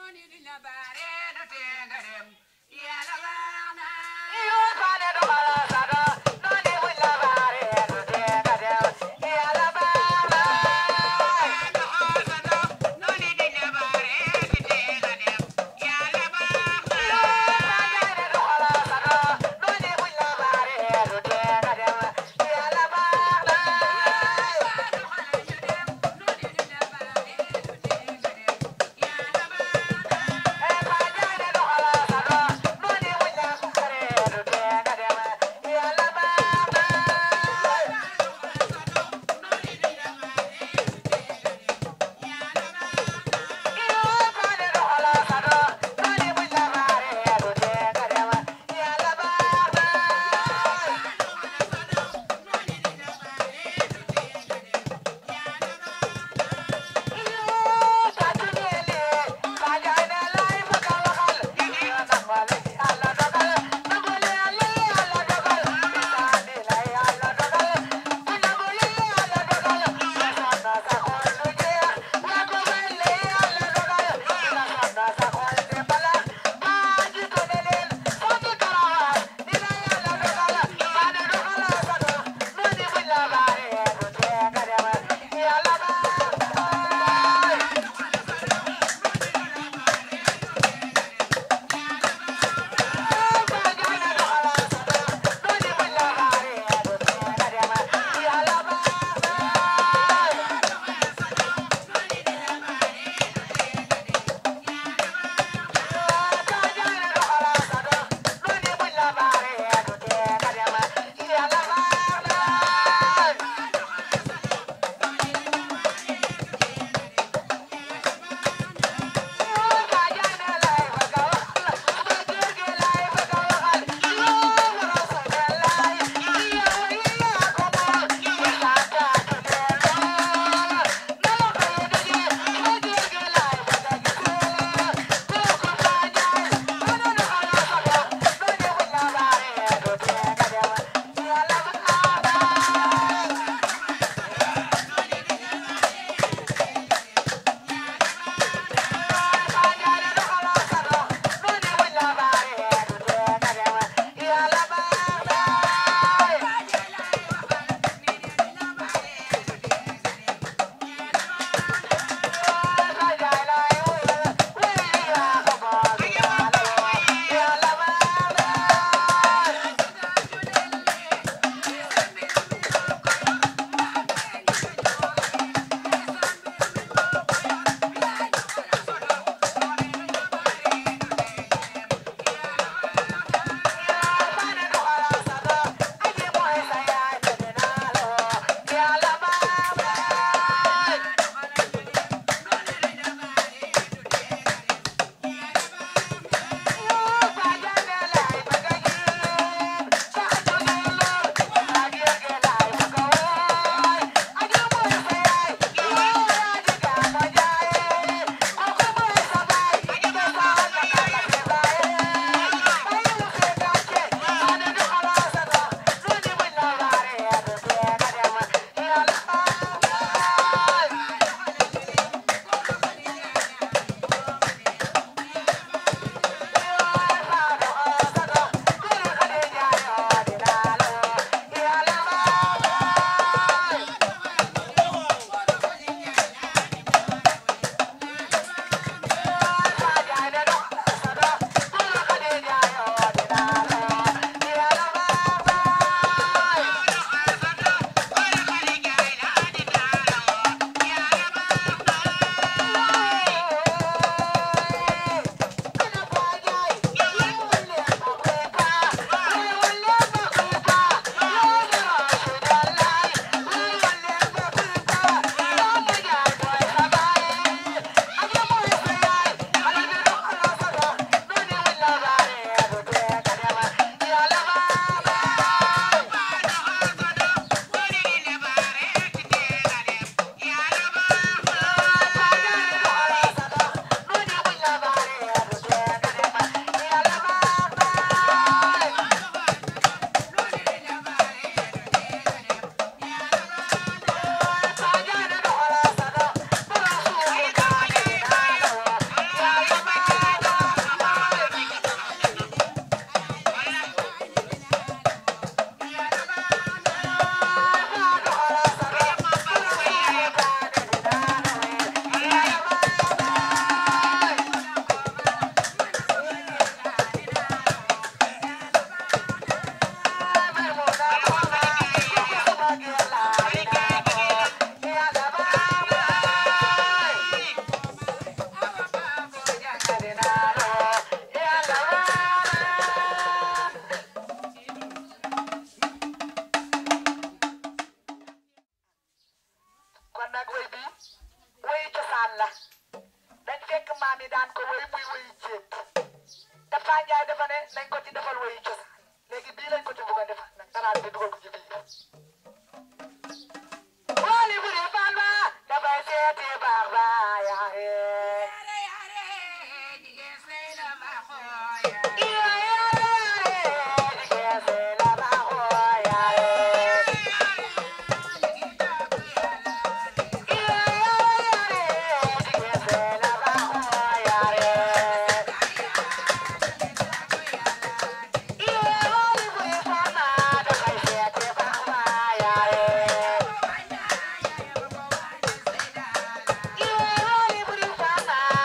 Hey, maam yi daan ko woy muy woy jéeg dafa njaay dafa ne nañ ko ci defal woyu cosaan léegi bii lañ ko ci bëgg a defal nag taraat bi dugal ko ci biir Wali bu dee fan ba dafay seeti baax ba yaare Yeah.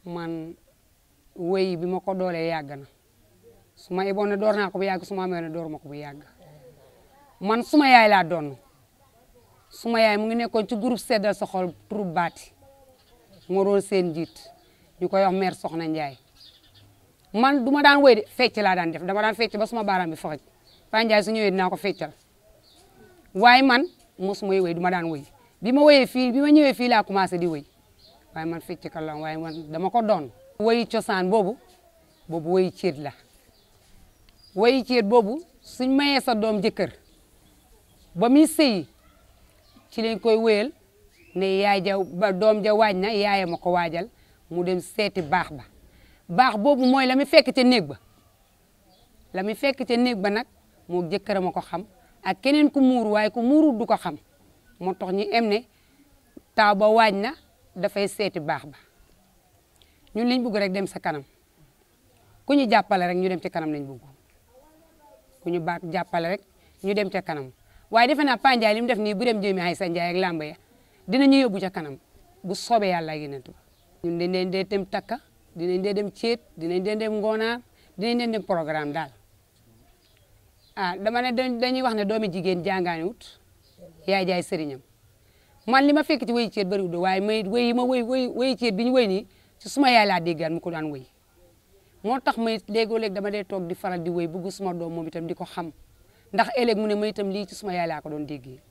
man wéy bi ma ko doolee yàgg na su ma yeboon ne door naa ko bu yàgg su ma amee ne door ma ko bu yàgg man suma yaay laa doon suma yaay mu ngi nekkoon ci groupe seddal sa xol troupe baati moo doon seen njiit ñu koy wax mère Soxna Ndiaye man du ma daan wéy de fecc laa daan def dama daan fecc ba suma baaraam bi faxaj Pa Ndiaye su ñëwee dinaa ko feccal waaye man mosuma wéy du ma daan wéy bi ma wéyee fii bi ma ñëwee fii laa commencé di wéy waaye man fecc ka la waaye man dama ko doon wéy cosaan boobu boobu wéy céet la wéy céet boobu suñ mayee sa doom jëkkër ba muy sëyi ci lañ koy wéyal ne yaay ja ba doom ja waaj na yaaya ma ko waajal mu dem seeti baax ba baax boobu mooy la muy fekk ca néeg ba la muy fekk ca néeg ba nag moo jëkkëram a ko xam ak keneen ku muuru waaye ku muuru du ko xam moo tax ñu em ne taaw ba waaj na dafay seeti baax ba ñun liñ bugg rek dem sa kanam ku ñu jàppale rek ñu dem ci kanam lañ bugg ku ñu baax jàppale rek ñu dem ca kanam waaye defe naa Pa Ndiaye li mu def nii bu dem jëmi ay sa Ndiaye ak làmb ya dinañu yóbbu ca kanam bu soobee yàlla ak yeneen ñun dañ leen dee dem takka dinañ dee dem ceet dinañ dee dem ngoonaar dinañ dee dem programme daal ah dama ne dañuy wax ne doomi jigéen jàngaani wut yaay jaay sëriñam man li ma fekk ci wéy ceet bëriwul waaye may wéy yi ma wéy wéy wéy ceet bi ñu wéy nii ci suma yaay laa déggaan mu ko daan wéy moo tax may léegoo léeg dama dee toog di faral di wéy bëgg suma doom moom itam di ko xam ndax ëllëg mu ne ma itam lii ci suma yaay laa ko doon déggee.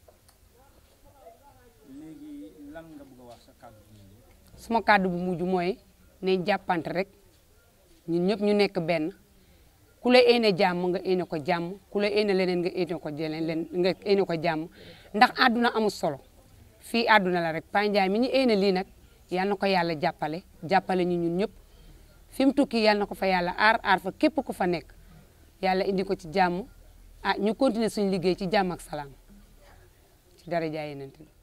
léegi lan nga bëgg a wax sa kàddu gi suma kàddu bu mujj mooy ne jàppante rek ñun ñëpp ñu nekk benn ku la éene jàmm nga éene ko jàmm ku la éene leneen nga éene ko leneen nga éene ko jàmm ndax àdduna amul solo fii àdduna la rek Pa Ndiaye mi ñu éene lii nag yal na ko yàlla jàppale jàppale ñu ñun ñëpp fi mu tukki yal na ko fa yàlla aar aar fa képp ku fa nekk yàlla indi ko ci jàmm ah ñu continuer suñu liggéey ci jàmm ak salaam ci dara jaay yeneen